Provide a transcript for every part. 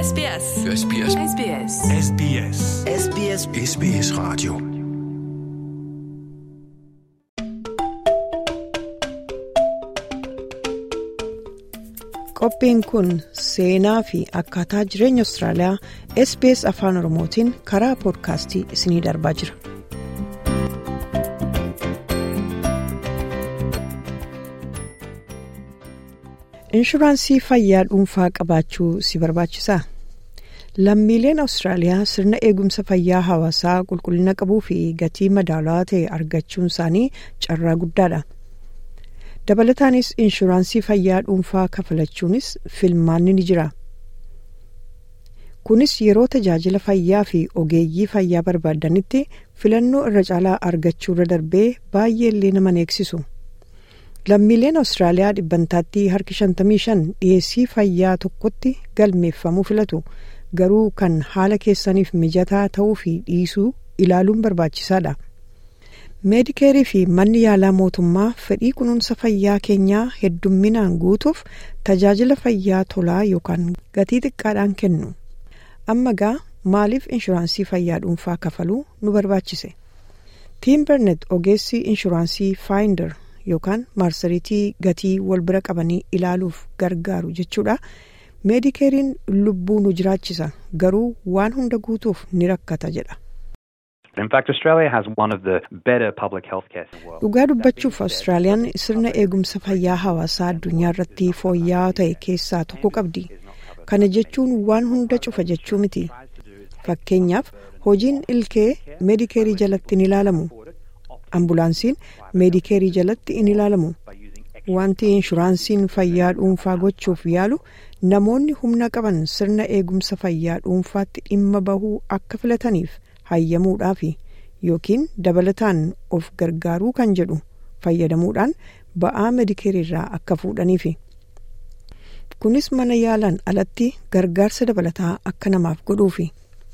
SBS. SBS. SBS. SBS. SBS SBS Radio. Qophiin kun seenaa fi akkaataa jireenya Austraaliyaa SBS Afaan Oromootiin karaa poodkaastii isinii darbaa jira. Inshuraansii fayyaa dhuunfaa qabaachuu si barbaachisaa? Lammiileen Awustiraaliyaa sirna eegumsa fayyaa hawaasaa qulqullina qabuu fi gatii madaalawaa ta'e argachuun isaanii carraa guddaadha. Dabalataanis inshuraansii fayyaa dhuunfaa kafalachuunis filmaanni ni jira. Kunis yeroo tajaajila fayyaa fi ogeeyyii fayyaa barbaadanitti filannoo irra caalaa argachuu irra darbee baay'ee illee nama eegsisu. Lammiileen Awustiraaliyaa dhibbantaatti harki 55 dhiyeessii fayyaa tokkotti galmeeffamuu filatu. Garuu kan haala keessaniif mijataa ta'uu fi dhiisuu ilaaluun barbaachisaadha. meedikeerii fi manni yaalaa mootummaa fedhii kunuunsa fayyaa keenyaa heddumminaan guutuuf tajaajila fayyaa tolaa yookaan gatii xiqqaadhaan kennu amma gaa maaliif inshuraansii fayyaa dhuunfaa kafaluu nu barbaachise tiimbernet ogeessi inshuraansii faayinder yookaan marsariitii gatii wal bira qabanii ilaaluuf gargaaru jechuudha meedikeeriin lubbuu nu jiraachisa garuu waan hunda guutuuf ni rakkata jedha. dhugaa dubbachuuf awustiraaliyaan sirna eegumsa fayyaa hawaasaa addunyaa irratti fooyya'aa ta'e keessaa tokko qabdi kana jechuun waan hunda cufa jechuu miti fakkeenyaaf hojiin ilkee meedikeerii jalatti in ilaalamu ambulaansiin meedikeerii jalatti in ilaalamu wanti inshuraansiin fayyaa dhuunfaa gochuuf yaalu namoonni humna qaban sirna eegumsa fayyaa dhuunfaatti dhimma bahuu akka filataniif. hayyamuudhaafi yookiin dabalataan of gargaaruu kan jedhu fayyadamuudhaan ba'aa meedikeeriirraa akka fuudhaniifi kunis mana yaalaan alatti gargaarsa dabalataa akka namaaf godhuufi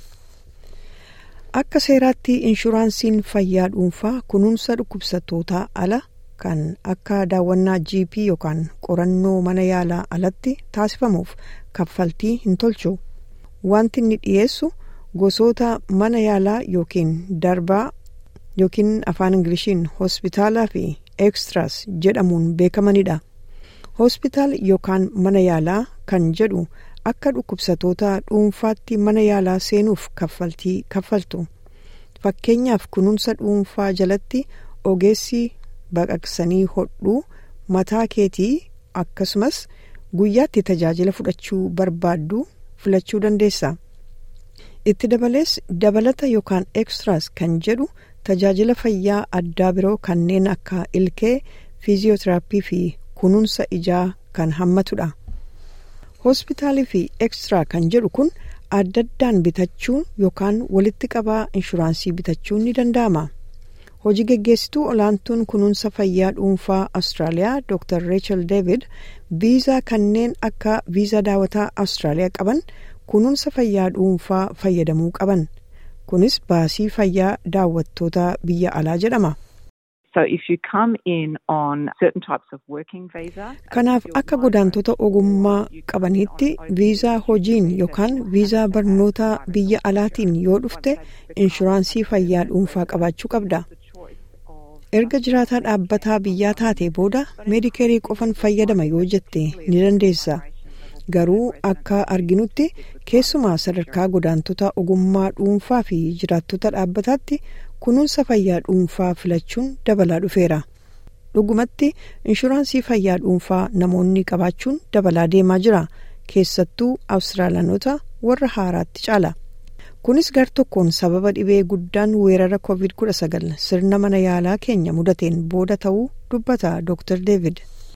akka seeraatti inshuraansiin fayyaa dhuunfaa kunuunsa dhukkubsattootaa ala kan akka daawwannaa gp yookaan qorannoo mana yaalaa alatti taasifamuuf kaffaltii hin tolchu wanti inni dhiyeessu. gosoota mana yaalaa yookiin darbaa yookiin afaan ingiliishiin hospitaalaa fi ekstiraas jedhamuun beekamanidha. hospitaal yookaan mana yaalaa kan jedhu akka dhukkubsatoota dhuunfaatti mana yaalaa seenuuf kaffaltii kaffaltu fakkeenyaaf kunuunsa dhuunfaa jalatti ogeessi baqaqsanii hodhuu mataa keetii akkasumas guyyaatti tajaajila fudhachuu barbaaddu filachuu dandeessa. itti dabalees dabalata yookaan ekstiraas kan jedhu tajaajila fayyaa addaa biroo kanneen akka ilkee fiiziyootiraappii fi kunuunsa ijaa kan hammatudha hospitaalii fi ekstiraa kan jedhu kun adda addaan bitachuun yookaan walitti qabaa inshuraansii bitachuun ni danda'ama hojii geggeessituu olaantuun kunuunsa fayyaa dhuunfaa awustiraaliyaa dr reechel david viizaa kanneen akka viizaa daawwataa awustiraaliyaa qaban kunuunsa fayyaa dhuunfaa fayyadamuu qaban kunis baasii fayyaa daawwattoota biyya alaa jedhama. kanaaf akka godaantota ogummaa qabaniitti viizaa hojiin yookaan viizaa barnoota biyya alaatiin yoo dhufte inshuraansii fayyaa dhuunfaa qabaachuu qabda. erga jiraataa dhaabbataa biyyaa taate booda meedikeerii qofan fayyadama yoo jette ni dandeessa. garuu akka arginutti keessumaa sadarkaa godaantota ogummaa dhuunfaa fi jiraattota dhaabbataatti kunuunsa fayyaa dhuunfaa filachuun dabalaa dhufeera dhugumatti inshuraansii fayyaa dhuunfaa namoonni qabaachuun dabalaa deemaa jira keessattuu awustiraaliyaanota warra haaraatti caala kunis gar tokkoon sababa dhibee guddaan weerara covid 19 sirna mana yaalaa keenya mudateen booda ta'uu dubbata dr david.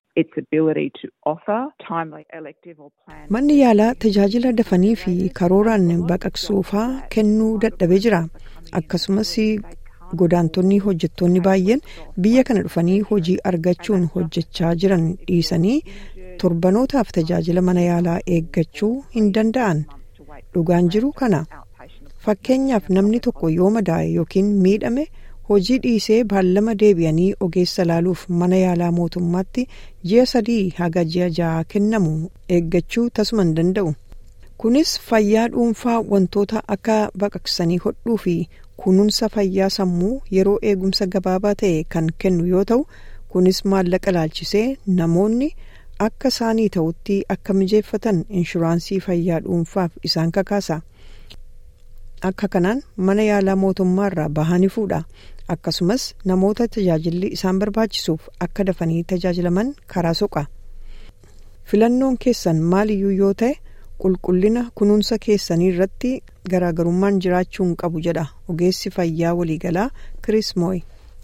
manni yaalaa tajaajila dafanii fi karooraan baqaqsuufaa kennuu dadhabee jira akkasumas godaantonni hojjettoonni baay'een biyya kana dhufanii hojii argachuun hojjechaa jiran dhiisanii torbanootaaf tajaajila mana yaalaa eeggachuu hin danda'an dhugaan jiru kana fakkeenyaaf namni tokko yoo madaa'e yookiin miidhame. hojii dhiisee baallama deebi'anii ogeessa laaluuf mana yaalaa mootummaatti ji'a sadii haga ji'a ja'a kennamu eeggachuu tasuma hin danda'u kunis fayyaa dhuunfaa wantoota akka baqaqsanii hodhuu fi kunuunsa fayyaa sammuu yeroo eegumsa gabaabaa ta'e kan kennu yoo ta'u kunis maallaqa laalchisee namoonni akka isaanii ta'utti akka mijeeffatan inshuraansii fayyaa dhuunfaaf isaan kakaasa akka kanaan mana yaalaa mootummaarraa bahanii fuudha akkasumas namoota tajaajilli isaan barbaachisuuf akka dafanii tajaajilaman karaa soqa filannoon keessan maaliyyuu yoo ta'e qulqullina kunuunsa keessanii irratti garaagarummaan jiraachuu hin qabu jedha ogeessi fayyaa waliigalaa Chris Moy.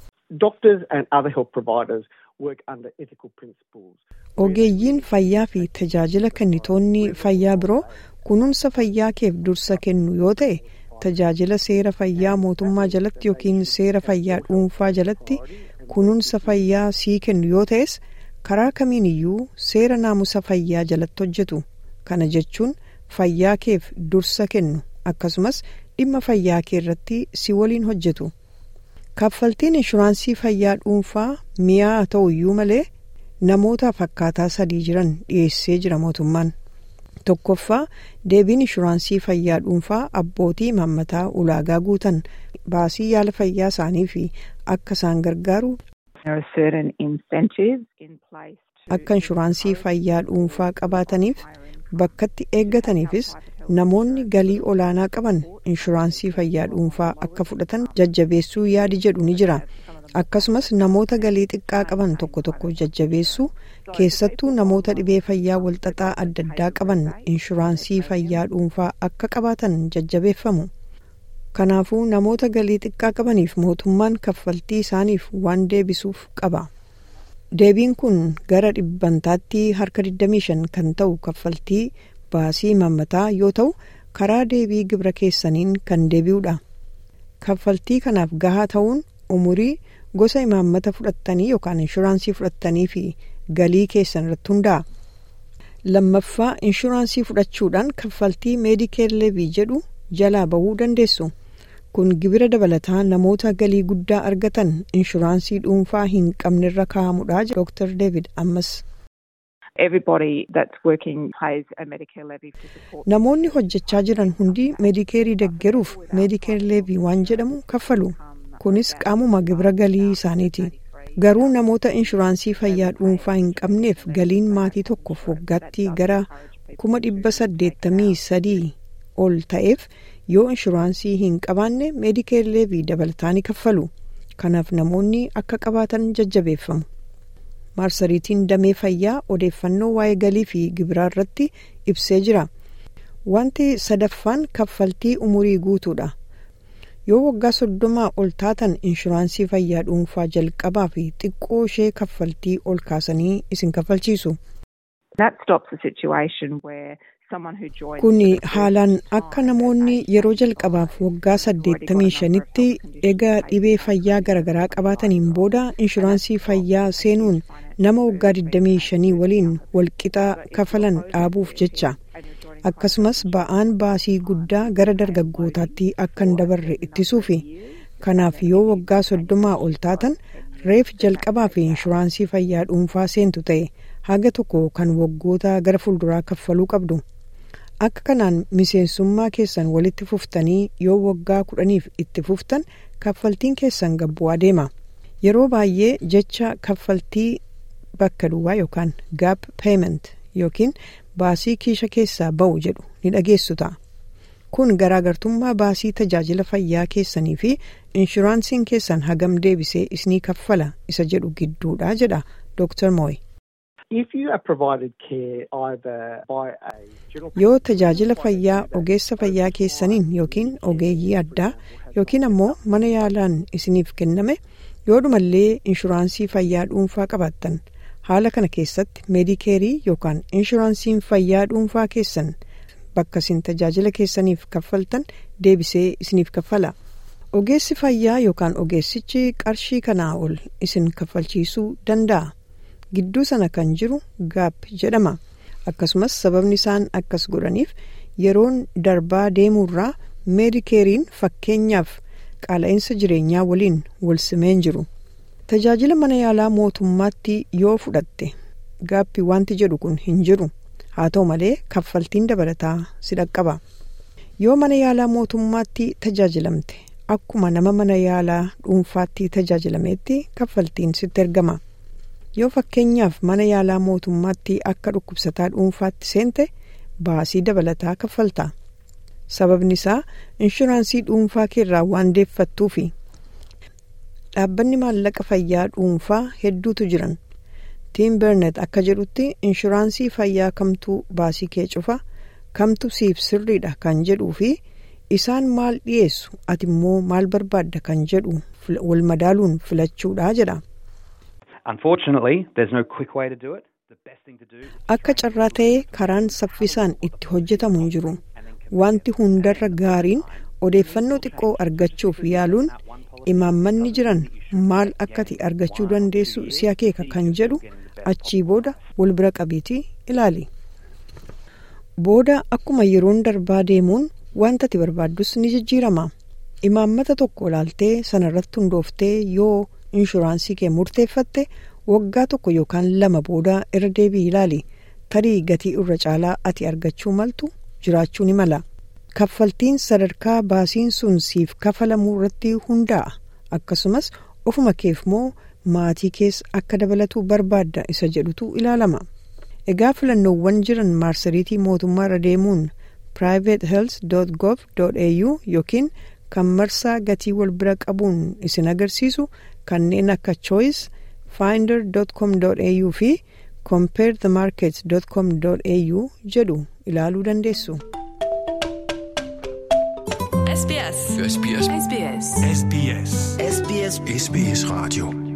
ogeeyyiin fayyaa fi tajaajila kennitoonni fayyaa biroo kunuunsa fayyaa keef dursa kennu yoo ta'e tajaajila seera fayyaa mootummaa jalatti yookiin seera fayyaa dhuunfaa jalatti kunuunsa fayyaa sii kennu yoo ta'es karaa kamiin iyyuu seera naamusa fayyaa jalatti hojjetu kana jechuun fayyaa keef dursa kennu akkasumas dhimma fayyaa kee irratti si waliin hojjetu. kaffaltiin inshuraansii fayyaa dhuunfaa mi'aa ta'u iyyuu malee namootaaf akkaataa sadii jiran dhiyeessee jira mootummaan tokkoffaa deebiin inshuraansii fayyaa dhuunfaa abbootii imaammataa ulaagaa guutan baasii yaala fayyaa isaanii fi akka isaan gargaaru akka inshuraansii fayyaa dhuunfaa qabaataniif bakkatti eeggataniifis namoonni galii olaanaa qaban inshuraansii fayyaa dhuunfaa akka fudhatan jajjabeessuu yaadi jedhu ni jira akkasumas namoota galii xiqqaa qaban tokko tokko jajjabeessuu keessattuu namoota dhibee fayyaa walxaxaa adda addaa qaban inshuraansii fayyaa dhuunfaa akka qabaatan jajjabeeffamu kanaafuu namoota galii xiqqaa qabaniif mootummaan kaffaltii isaaniif waan deebisuuf qaba deebiin kun gara dhibbantaatti harka 25 kan ta'u kaffaltii baasii imaammataa yoo ta'u karaa deebii gibira keessaniin kan deebi'uudha kaffaltii kanaaf gahaa ta'uun umurii gosa imaammata fudhattanii yookaan inshuraansii fudhattanii fi galii keessan irratti hundaa'a. lammaffaa inshuraansii fudhachuudhaan kaffaltii meedikeer leevii jedhu jalaa bahuu dandeessu kun gibira dabalataa namoota galii guddaa argatan inshuraansii dhuunfaa hin qabnerra kaa'amudha dr david ammas. namoonni hojjechaa jiran hundi meedikeerii deggeruuf meedikeer leevii waan jedhamu kaffalu kunis qaamuma gibira galii isaaniiti garuu namoota inshuraansii fayyaa dhuunfaa hin qabneef galiin maatii tokkoof waggaatti gara kuma dhibba saddeettamii sadii ol ta'eef yoo inshuraansii hin qabaanne meedikeer leevii dabalataa ni kaffalu kanaaf namoonni akka qabaatan jajjabeeffamu. maarsariitiin damee fayyaa odeeffannoo waa'ee galii fi gibiraa irratti ibsee jira wanti sadaffaan kaffaltii umurii guutuudha yoo waggaa soddomaa ol taatan inshuraansii fayyaa dhuunfaa jalqabaa fi xiqqoo ishee kaffaltii ol kaasanii isin kaffalchiisu. kun haalaan akka namoonni yeroo jalqabaaf waggaa saddeettamii shanitti egaa dhibee fayyaa garaagaraa qabaataniin booda inshuraansii fayyaa seenuun nama waggaa 25 waliin walqixaa kafalan dhaabuuf jecha akkasumas ba'aan baasii guddaa gara dargaggootaatti akka hin dabarre ittisuufi kanaaf yoo waggaa soddomaa ol taatan reef jalqabaa fi inshuraansii fayyaa dhuunfaa seentu ta'e haga tokko kan waggoota gara fuulduraa kaffaluu qabdu. akka kanaan miseensummaa keessan walitti fuftanii yoo waggaa kudhaniif itti fuftan kaffaltiin keessan gabbu'aa deema yeroo baay'ee jecha kaffaltii bakka duwwaa yookaan gaap peement yookiin baasii kiisha keessaa ba'u jedhu ni dhageessu ta'a kun garaagartummaa baasii tajaajila fayyaa keessanii fi inshuraansiin keessan hagam deebisee isinii kaffala isa jedhu gidduudha jedha dr moy. yoo tajaajila fayyaa ogeessa fayyaa keessaniin yookiin ogeeyyii addaa yookiin ammoo mana yaalaan isiniif kenname yoodhumallee inshuraansii fayyaa dhuunfaa qabaattan haala kana keessatti meedikeerii yookaan inshuraansiin fayyaa dhuunfaa keessan bakka isin tajaajila keessaniif kaffaltan deebisee isiniif kaffala ogeessi fayyaa yookaan ogeessichi qarshii kanaa ol isin kaffalchiisuu danda'a. gidduu sana kan jiru gaap jedhama akkasumas sababni isaan akkas godhaniif yeroon darbaa deemuurraa meedikeeriin fakkeenyaaf qaala'insa jireenyaa waliin wal simeen jiru tajaajila mana yaalaa mootummaatti yoo fudhatte gaappi wanti jedhu kun hin jiru haa ta'u malee kaffaltiin dabalataa si dhaqqaba yoo mana yaalaa mootummaatti tajaajilamte akkuma nama mana yaalaa dhuunfaatti tajaajilameetti kaffaltiin sitti ergama yoo fakkeenyaaf mana yaalaa mootummaatti akka dhukkubsataa dhuunfaatti seente baasii dabalataa kaffalta sababni isaa inshuraansii dhuunfaa keerraa waan deeffattuufi dhaabbanni maallaqa fayyaa dhuunfaa hedduutu jiran tiim bernet akka jedhutti inshuraansii fayyaa kamtuu baasii kee cufa kamtu siif sirriidha kan jedhuu fi isaan maal dhiyeessu ati immoo maal barbaadda kan jedhu wal madaaluun filachuudha jedha. akka carraa ta'ee karaan saffisaan itti hojjetamu hin jiru wanti hundarra gaariin odeeffannoo xiqqoo argachuuf yaaluun imaammanni jiran maal akkati argachuu dandeessu si akeeka kan jedhu achii booda wal bira qabiitii ilaali. booda akkuma yeroon darbaa deemuun wanta ati barbaaddus ni jijjiirama imaammata tokko ilaaltee sanarratti hundooftee yoo inshuraansii kee murteeffatte waggaa tokko yookaan lama booda irra deebii ilaali tarii gatii irra caalaa ati argachuu maltu jiraachuu ni mala kaffaltiin sadarkaa baasiin sun siif kafalamuu irratti hundaa'a akkasumas ofuma keef moo maatii kees akka dabalatu barbaadda isa jedhutu ilaalama. egaa filannoowwan jiran marsariitii mootummaa irra deemuun privatehealth.gov.au yookiin kan marsaa gatii wal bira qabuun isin agarsiisu kanneen akka choice finder.com.au fi comparethemarket.com.au jedhu ilaaluu dandeessu. SBS. SBS. SBS. SBS. SBS. SBS Radio.